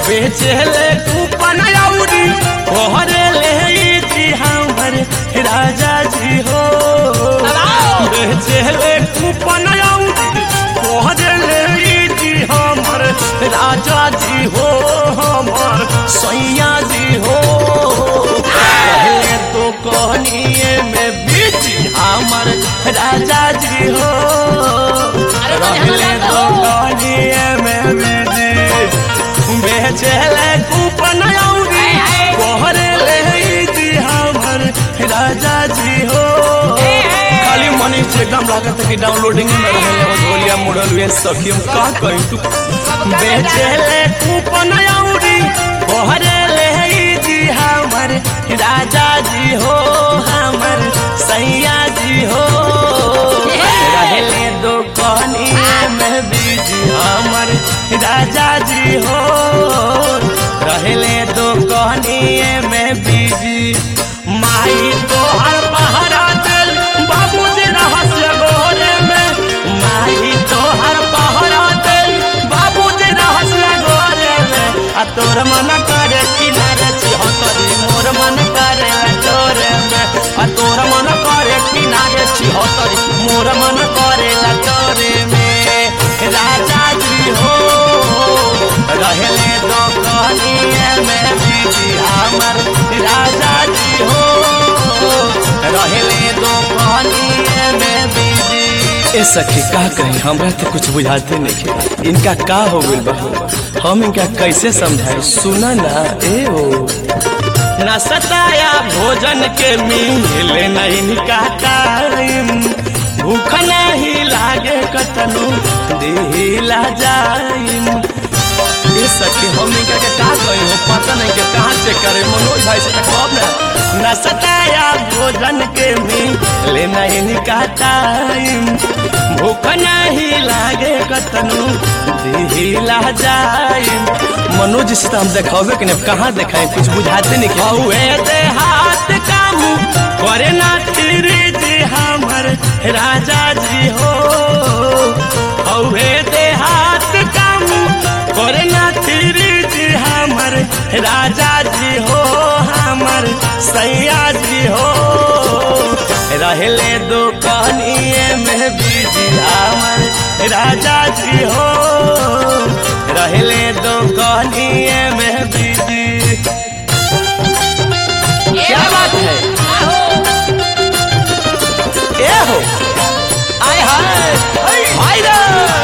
बेचेले कूपन औरी कोहरे ले जी हमर राजा जी हो बेचेले कूपन औरी कोहरे ले जी हमर राजा जी हो हमर सैया जी हो पहले तो कहनिए में बीच हमर राजा जी हो रहले तो कहनिए में बीच बेचले कूपन औरी कोहरे ले जी हमर राजा जी हो खाली मनी से एकदम लागत है कि डाउनलोडिंग में रहले हो ढोलिया मुड़ल हुए सखी हम का कहीं तू बेचले कूपन औरी कोहरे ले जी हमर राजा जी हो हमर सैया जी हो रहले दो कहनिए में बीजी हमर राजा जी हो रहले दो कहनिए में बीजी माई तो हर पहरा दिल बाबूजी रहस्य गोरे में माई तो हर पहरा दिल बाबूजी रहस्य गोरे में आ तोर मन करे किनारे छिहत्तरी मोर मन करे तोरे में आ तोर मन करे किनारे छिहत्तरी मोर मन करे तोरे में राजा जी हो रहले दो कहनिए में बीजी हमर राजा जी हो रहले दो कहनिए में बीजी ए सखी का कही हमरा तो कुछ बुझाते नहीं इनका का हो गइल बा हम इनका कैसे समझाए सुना ना ए हो ना सताया भोजन के मिले नहीं का टाइम भूख नहीं लागे कतनु दिला जाइम ये सखी हम इनका के का कही हो पता नहीं के कहाँ से करे मनोज भाई से कब ना न सताया भोजन के मिले नहीं का टाइम भूख नहीं लागे कतनु दिला जाइम मनोज से तो हम देखावे कि नहीं कहाँ देखाए कुछ बुझाते नहीं कि हुए दे हाथ काम करे ना तेरे जी हमर राजा जी हो हुए दे हाथ काम करे ना तेरे जी हमर राजा जी हो हमर सैया जी हो रहले दो कहनिए में बीजी हमर राजा जी हो रहले दो कहनिए में बीजी क्या बात है ए हो आय हाय हाय रे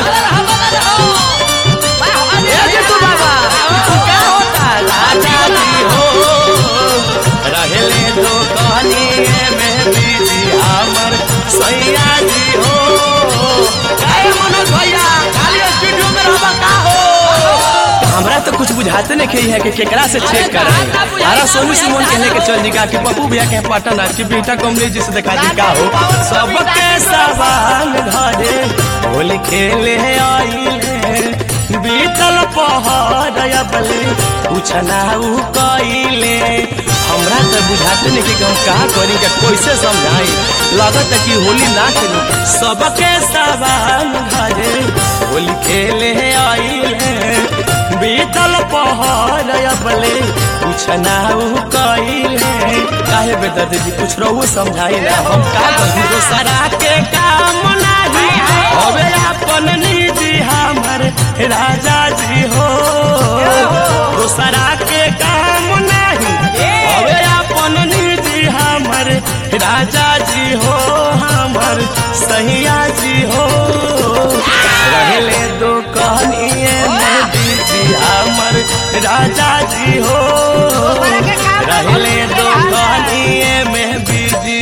ए जितू बाबा तू क्या होता राजा जी हो रहले दो कहनिए में बीजी हमर सैया जी हो काय मनोज भैया खाली स्टूडियो में रहबा का हो हमरा तो कुछ बुझाते नहीं कि है कि केकरा से चेक कर अरे सोनू सिमोन के लेके चल निका कि पप्पू भैया के पटन कि बेटा कमलेश जी से दिखा दी का हो सबके सवाल घरे होली खेले आइले बीतल पहाड़ अबले पूछना उ कइले हमरा तो बुझाते नहीं कि हम का करी के कैसे समझाई लगत है कि होली ना खेलू सबके सवाल घरे होली खेले आइले बीतल पहाड़ अबले पूछना उ कइले काहे बेदर्द जी कुछ रहू समझाई ना हम का करी दोसरा के काम नाही हवे अपन निजी हमर राजा जी हो दोसरा के काम नहीं हवे अपन निजी हमर राजा जी हो हमर सैया जी हो रहले दो कहनिए में बीजी हमर राजा जी हो रहले दो कहनिए में बीजी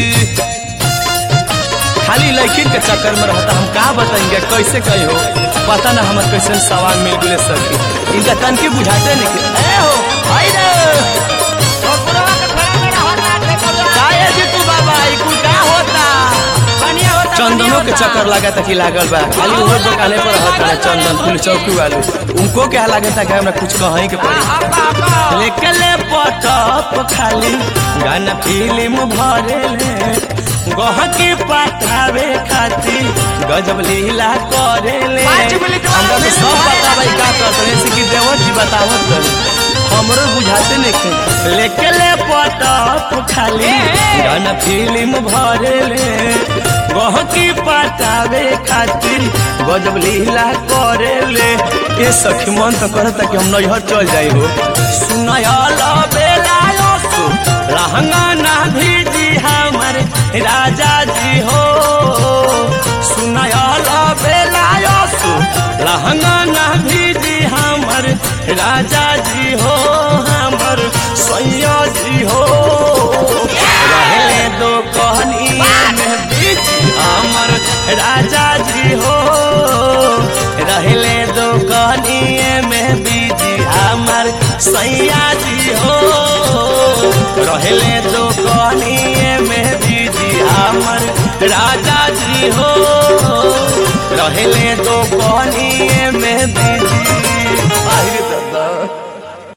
खाली लड़किन के चक्कर में रहता हम का बताएंगे कैसे कही हो पता ना हमारे कैसे सवाल मिल गए सर इनका तन के बुझाते नहीं कि ए हो आई रे काहे जी तू बाबा ई कुल का होता चंदनों के चक्कर लगा था कि लागल बा खाली वो दुकाने पर रहता है चंदन फूल चौकी वाले उनको क्या लगा था कि हमरा कुछ कहीं के पड़ी लेके ले पटप खाली गाना फिल्म भरे ले गहकी पटावे खाती गजब लीला करे ले पाँच मिनट हमरा तो सब पता भाई का करते हैं कि देवर जी बतावत रही हमरो बुझाते नहीं लेके ले पटक खाली गाना फिल्म भरे ले गहकी पटावे खातिर गजब लीला करे ले ये सखी मन तो करता कि हम नैहर चल जाई हो सुनयल बेलायो सु लहंगा ना भीजी हमर राजा जी हो सुनयल बेलायो सु लहंगा ना भीजी हमर राजा जी हो हमर सैया जी हो रहले दो कहनिया में बीच हमर राजा जी हो रहले दो कहनिए में बीच हमर सैया जी हो रहले दो कहनिए में बीच हमर राजा जी हो रहले दो कहनिए में बीजी आहिर दादा